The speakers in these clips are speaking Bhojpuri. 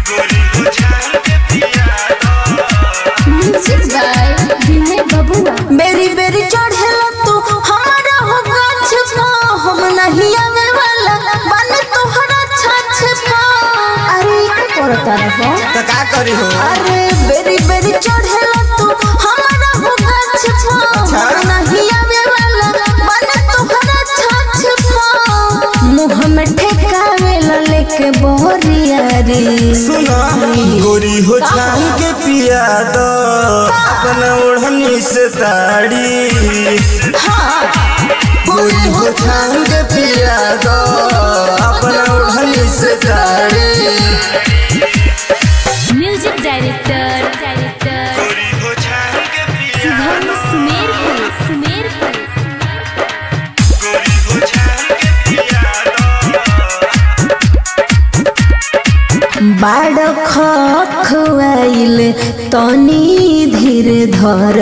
म्यूजिक बाय विनय बबुआ बेरी बेरी चढ़ेला तू हमारा हो गाछ पा हम नहीं आवे वाला बन तोहरा छाछ पा अरे का करता रहो तो का करी हो अरे बेरी बेरी चढ़ेला तू हमारा हो गाछ पा हम नहीं आवे वाला बन तोहरा छाछ पा मुंह में ठेकावेला लेके बोरिया रे सुना गोरी हो छान के पिया दो अपना ओढ़नी से ताड़ी गोरी हो छान के पिया दो अपना ओढ़नी से ताड़ी music director director Shubham Sumerpur Sumerpur बाड़ खुआइल तनी धीर धर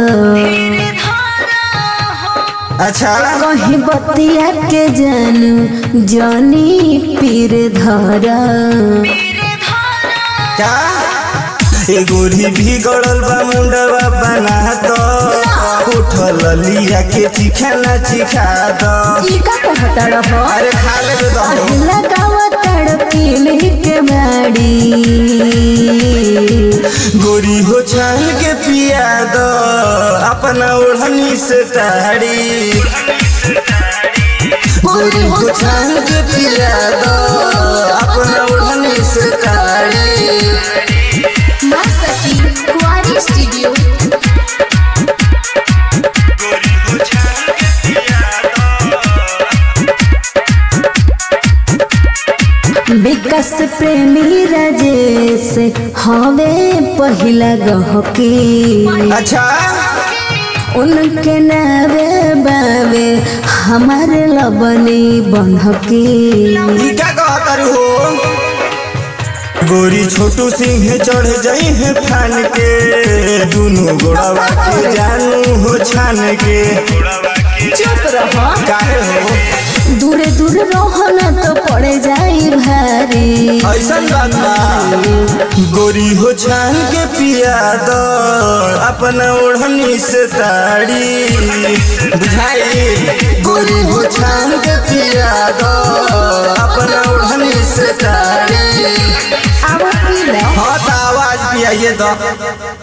अच्छा कहीं बतिया के जानू जानी पीर धर क्या ए गोरी भी गड़ल बा मुंडवा बना दो उठल लिया के चिखाना चिखा दो ई का कहता रहो अरे खा ले दो लगावा तड़पील के बाड़ी गोरी हो छान के पिया दो अपना ओढ़नी से ताड़ी गोरी हो छान के पिया दो अपना ओढ़नी से ताड़ी माँ सती कुआरी स्टूडियो विकास प्रेमी राजेश हवे पहिला गहकी अच्छा उनके नावे बावे हमारे लबनी बनहकी ई का कहतर हो गोरी छोटू सिंह चढ़ जाई है फान के दोनों गोड़वा के जानू हो छान के चुप रहो काहे हो दूरे दूर रहो ना तो पड़े जाई भारी ऐसा बात बा गोरी हो छान के पिया दो अपना ओढ़नी से ताड़ी बुझाई गोरी हो छान के पिया दो अपना ओढ़नी से ताड़ी आवा पी लो हाँ तो आवाज पियाइए दो